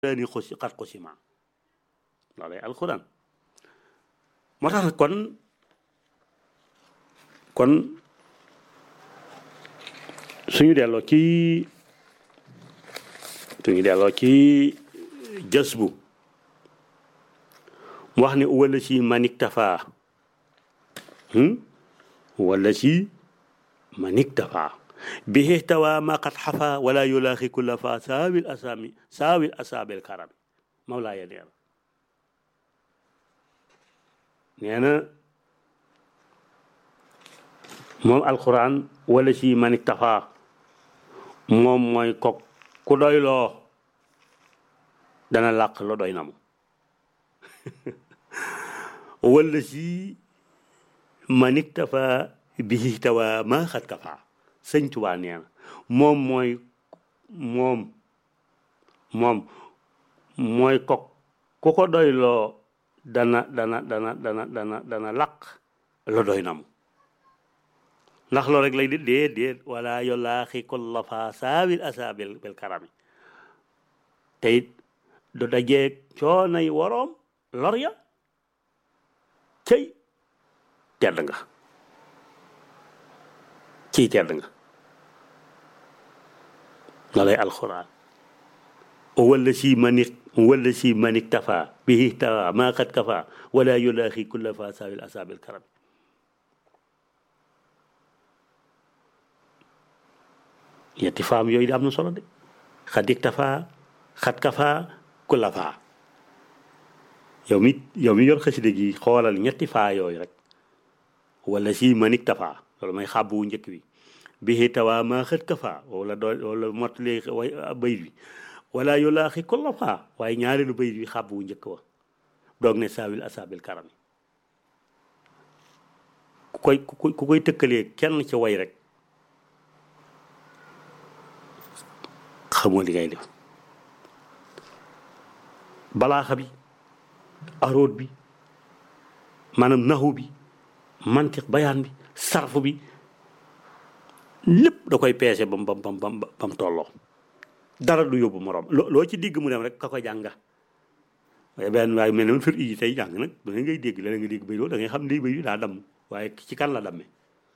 daani xusi xat xusima loolay alquran moo tax nag kon kon suñu delloo ci suñu delloo ci jës bu mu wax ne wala si manik tafaa wala si manik tafaa bihi tawa ma qad xafa wala yulaaxi kulla fa saawil asaami saawil asaabil karami mawlaaya nee na nee na moom alquran wala si manik tafaa moom mooy kok ku doy loo dana làq lo doy na mu wala si manik tafa bihi tawa ma xat kafa sëñ Tuubaa nee na moom mooy moom moom mooy kok ku ko doy loo dana dana dana dana dana dana làq lo doy na mu ndax loolu rek lay di déet déet wala yolaaxi kulla fa saawil asa bil bil karami te it du dajeeg coonay woroom lor ya cëy tedd nga ciy tedd nga nga lay alxuraan wala si manik wala si manik tafa bihi tawa maa xat kafa wala yulaaxi kulla fa saawil asa bil karami yetti faam yooyu di am na solo de xadik tafaa xat kafaa ku la faa yow mi yow mi yor xaside gi xoolal ñetti faa yooyu rek wala si manik tafaa loolu may xàbbu wu njëkk bi bihi tawaa maa xët kafaa wala doo wala mottali way bayit bi wala yulaaxi ku la faa waaye ñaareelu bayit bi xàbbu wu njëkk wa doog ne saawil asaabil karami ku koy ku koy tëkkalee kenn ci way rek xamoo li ngay def balaaxa bi aroot bi maanaam naxu bi mantiq bayaan bi sarfu bi lépp da koy peese bam bam bam bam bam tolloo dara du yóbbu moroom loo ci digg mu dem rek ka ko jànga waaye benn waaye mel ne man fir yi tey jàng nag da ngay dégg la nga dégg bay da ngay xam ne bay daa damm waaye ci kan la damme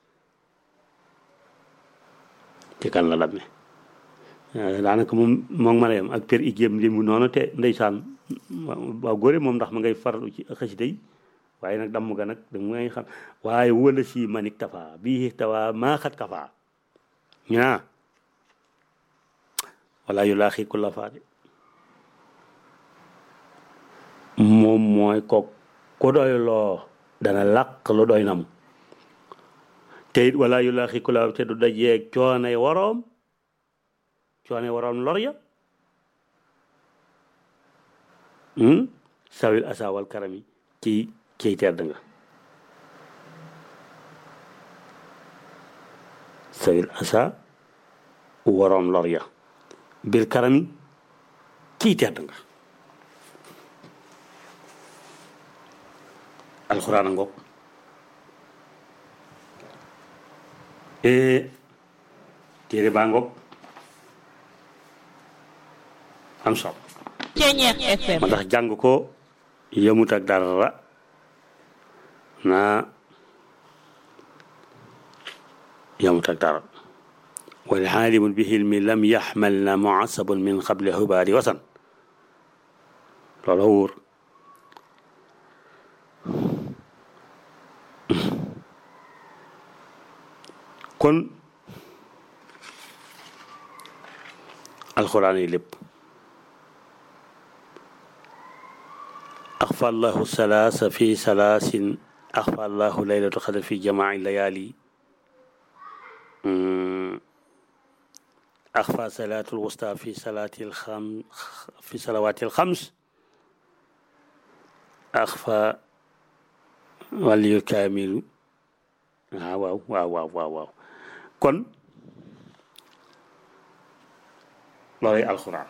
ci kan la damme daanaka moom moom ma yem ak per i jéem li mu noonu te ndeysaan waaw góore moom ndax ma ngay farlu ci xasida yi waaye nag damm ga nag da ngay xam waaye wala si manik tafa bii tawa maa xat kafa ñu naa wala yu laa xii ku la faade moom mooy ko ku doy loo dana làq lu doy nam te it wala yu laa xii ku la te du dajeeg coonay waroom coone waroon lor ya sawil asa wal karami ci ciy tedd nga sawil asa waroon lor ya bil karami ciy tedd nga alxuraan a ngoog téere baa ngoog am solo ma tax jàng ko yëmut ak dara naa yëmut ak dara wal xaalimun bi xilmi lam yaxmal na muasabun min xable xubaari wasan loola wóor kon alxuraan yi lépp أخفى الله الثلاث في ثلاث أخفى الله ليلة القدر في جماع الليالي أخفى صلاة الوسطى في صلاة الخم في صلوات الخمس أخفى ولي الكامل واو واو واو واو واو كن لوري القرآن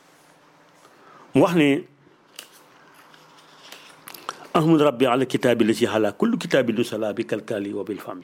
وحني أحمد ربي على الكتاب الذي على كل كتاب نسلا بكالكالي وبالفم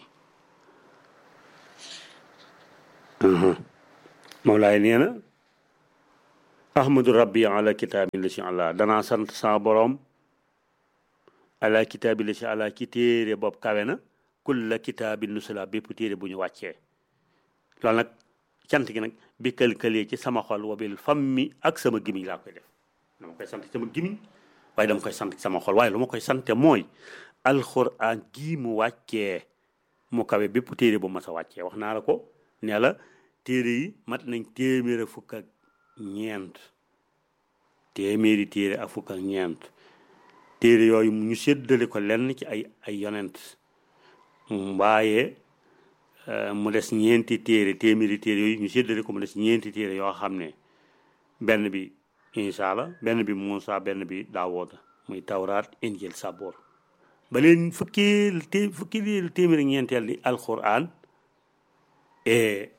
أها مولاي نينا ahmadu rabbi ala kitaabi la si àlla danaa sant sa borom ala kitaabi la si àlla ci téere boobu kawe na kulla kitaabi nusula bépp téere bu ñu wàccee loolu nag cant gi nag bi kël-këlee ci sama xol wabil fammi ak sama gimiñ laa koy def dama koy sant sama gimiñ waaye dama koy sant sama xol waaye lu ma koy sante mooy alxuraan gii mu wàccee mu kawe bépp téere bu mas a wàccee wax naa la ko ne la téere yi mat nañ téeméer ak fukk ak ñeent téeméeri téere ak fukk ak ñeent téere yooyu ñu séddale ko lenn ci ay ay yonent waaye mu des ñeenti téere téeméeri téere yooyu ñu séddale ko mu des ñeenti téere yoo xam ne benn bi Isa la benn bi Muusa benn bi Daawuda muy tawraat injil saboor ba leen fukki té fukki téeméeri ñeenteel di alquran et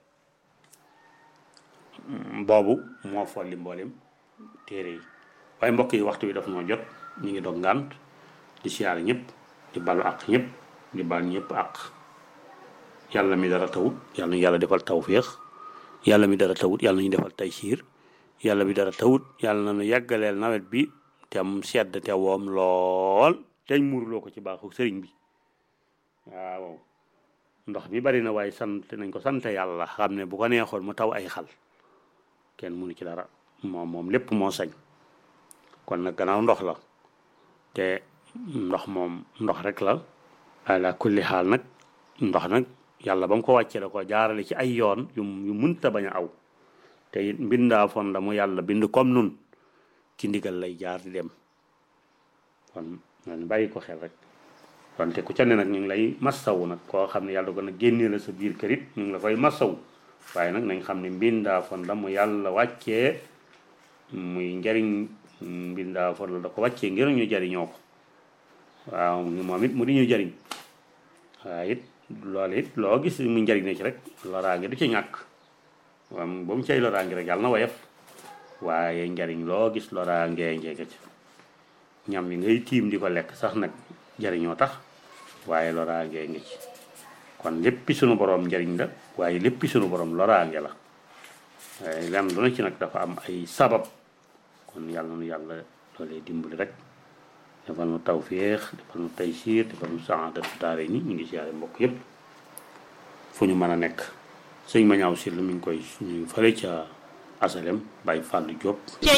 boobu moo folli mboolem téere yi waaye mbokk yi waxtu bi daf noo jot ñu ngi dog ngànt di siyaar ñëpp di balu ak ñëpp di bal ñëpp ak yàlla mi dara tawut yàlla ñu yàlla defal tawféex yàlla mi dara tawut yàlla ñu defal taysiir yàlla mi dara tawut yàlla na nu yàggaleel nawet bi te am sedd te woom lool teñ muurloo ko ci baaxu sëriñ bi waaw ndox mi bari na waaye sant nañ ko sant yàlla xam ne bu ko neexoon mu taw ay xal kenn mënu ci dara moom moom lépp moo sañ kon nag gannaaw ndox la te ndox moom ndox rek la ala kulli xaal nag ndox nag yàlla ba mu ko wàccee da ko jaarale ci ay yoon yu yu mënta bañ a aw te it mbindaa fon la mu yàlla bind comme nun ci ndigal lay jaar di dem kon nañ bàyyi ko xel rek wante ku ca ne nag ñu ngi lay massawu nag koo xam ne yàlla ko nag génnee la sa biir kër it ñu ngi la koy massawu waaye nag nañ xam ne mbindaa fon la mu yàlla wàccee muy njariñ mbindaa fon la da ko wàccee ngir ñu jariñoo ko waaw moom it mu di ñu jariñ waaye it loolu it loo gis mu njariñ na ci rek loraange du ci ñàkk waaw ba mu cay loraange rek yàlla na woyof waaye njariñ loo gis loraange njege ci ñam yi ngay tiim di ko lekk sax nag jariñoo tax waaye loraange ngi ci kon léppi sunu borom njariñ la waaye léppi sunu borom loraange la waaye lenn lu na ci nag dafa am ay sabab kon yàlla nu yàlla loolee dimbali rek defal nu tawféex defal nu taysiir defal nu saadatu daare ni ñu ngi siyaare mbokk yépp fu ñu mën a nekk sëñ ma ñaaw si lu mi ngi koy ñu fële ca asalem Baye Fallou Diop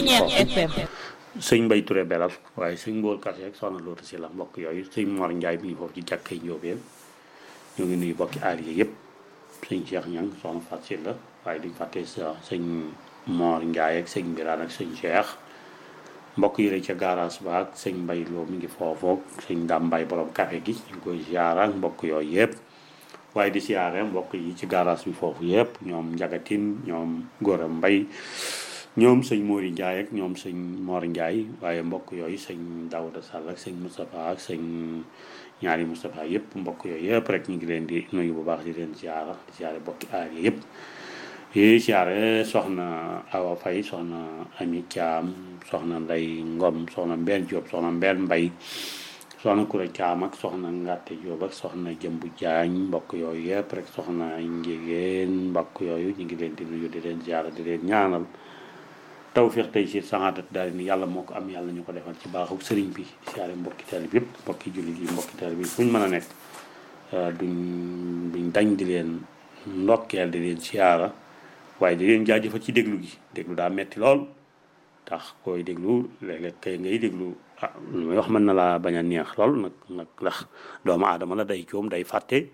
sëñ Mbay Touré belal waaye sëñ Mboor Kase ak soxna Loota si la mbokk yooyu sëñ Mor Njaay mi ngi foofu ci jàkkay Njóobeen ñu ngi nuyu bokki aar yi yëpp sëñ Cheikh Ñang soxna Fat si la waaye duñ fàtte sa sëñ Mor Njaay ak sëñ Biraan ak sëñ Cheikh mbokk yi ca garage ba ak sëñ Mbay Loo mi ngi foofoog sëñ Dam Mbay borom café gi ñu ngi koy ziara mbokk yooyu yëpp waaye di siyaare mbokk yi ci garage bi foofu yëpp ñoom njagatin ñoom Gora Mbay ñoom sëñ Mori Ndiaye ak ñoom sëñ Mor Ndiaye waaye mbokk yooyu sëñ Daouda Sall ak sëñ Moustapha ak sëñ ñaari Moustapha yëpp mbokk yooyu yëpp rek ñu ngi leen di nuyu bu baax di leen ziara di ziare bokki aar yi yëpp yi ziare soxna Awa Faye soxna Ami Thiam soxna Ndey Ngom soxna Mbène Diop soxna Mbène Mbay soxna Koura Thiam ak soxna Ngàtte Diop ak soxna Jëmbu Jaañ mbokk yooyu yëpp rek soxna Njigéen mbokk yooyu ñu ngi leen di nuyu di leen ziara di leen ñaanal tawfiq tey si saxaatat daal ni yàlla moo ko am yàlla ñu ko defal ci baaxu sëriñ bi siyaare mbokki taalib yëpp mbokki jullit yi mbokki taalib yi fu ñu mën a nekk duñ duñ dañ di leen ndokkeel di leen siyaara waaye di leen jaajëfal ci déglu gi déglu daa metti lool tax koy déglu léeg-léeg kay ngay déglu ah lu may wax mën na laa bañ a neex lool nag nag ndax doomu aadama la day coom day fàtte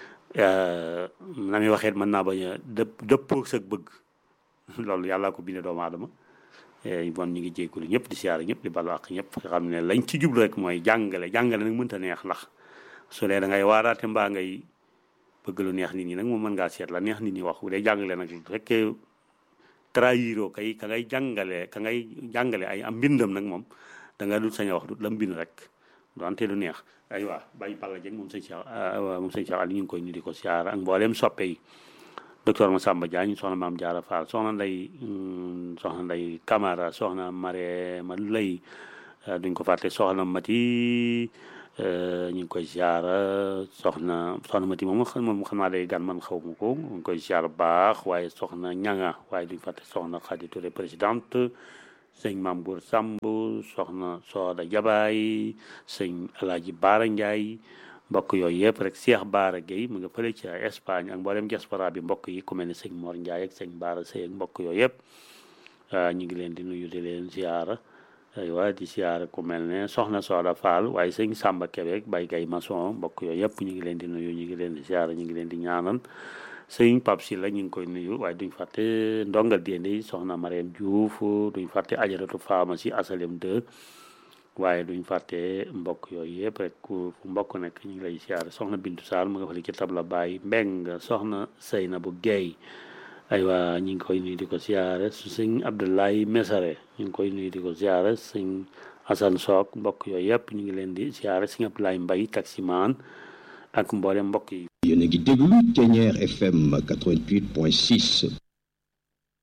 na muy waxeet mën naa bañ a dëpp dëppoo sa bëgg loolu yàllaa ko bindee doomu aadama bon ñu ngi jéggulu ñëpp di siyaare ñëpp di balu ak ñëpp nga xam ne lañ ci jublu rek mooy jàngale jàngale nag mënta neex ndax su dee da ngay waaraate mbaa ngay bëgg lu neex nit ñi nag moom mën ngaa seet la neex nit ñi wax bu dee jàngale nag fekkee trahiroo kay ka ngay jàngale ka ngay jàngale ay am mbindam nag moom da nga dul sañ a wax du la mbind rek donte du neex aywa bàyyi Balla Dieng moom sëñ Cheikh moom sëñ Cheikh Ali ñu ngi koy ñu di ko siyaare ak mbooleem soppe yi docteur Massamba Diagne soxna maam Diarra Fall soxna nday soxna nday Camara soxna Mare ma lay duñ ko fàtte soxna Mati ñu ngi koy ziara soxna soxna Mati moom moom xam naa day gan man xaw ma ko ñu ngi koy ziara baax waaye soxna ñanga waaye duñ fàtte soxna Khady Touré présidente sëñ Mambour Samb soxna Sooda Jabaay sëñ Alaaji Baara Ndiaye mbokk yooyu yëpp rek Cheikh Baara Gueye mu nga fële ci Espagne ak mboolem diaspora bi mbokk yi ku mel ne sëñ Mor Ndiaye ak sëñ Baara Sey ak mbokk yooyu yëpp ñu ngi leen di nuyu di leen ziara aywa di ziara ku mel ne soxna Sooda Fall waaye sëñ Samba Kébé Baye Gaye Maçon mbokk yooyu yëpp ñu ngi leen di nuyu ñu ngi leen di ziara ñu ngi leen di ñaanal sëñ Pape si la ñu ngi koy nuyu waaye duñ fàtte ndongal déende soxna Mariam Diouf duñ fàtte ajaratu pharmacie asalem 2 waaye duñ fàtte mbokk yooyu yëpp rek ku mbokk nekk ñu ngi lay siyaare soxna Bintu Sall mu nga fële ci tabla Baye Mbeng soxna Seynabu Guèye aywa ñu ngi koy nuyu di ko siyaare sëñ Abdoulaye Mesare ñu ngi koy nuyu di ko siyaare sëñ Assane Sock mbokk yooyu yëpp ñu ngi leen di siyaare sëñ Abdoulaye Mbaye taximaan ak mboolem mbokk yi yéen a ngi déglu Ténière FM 88.6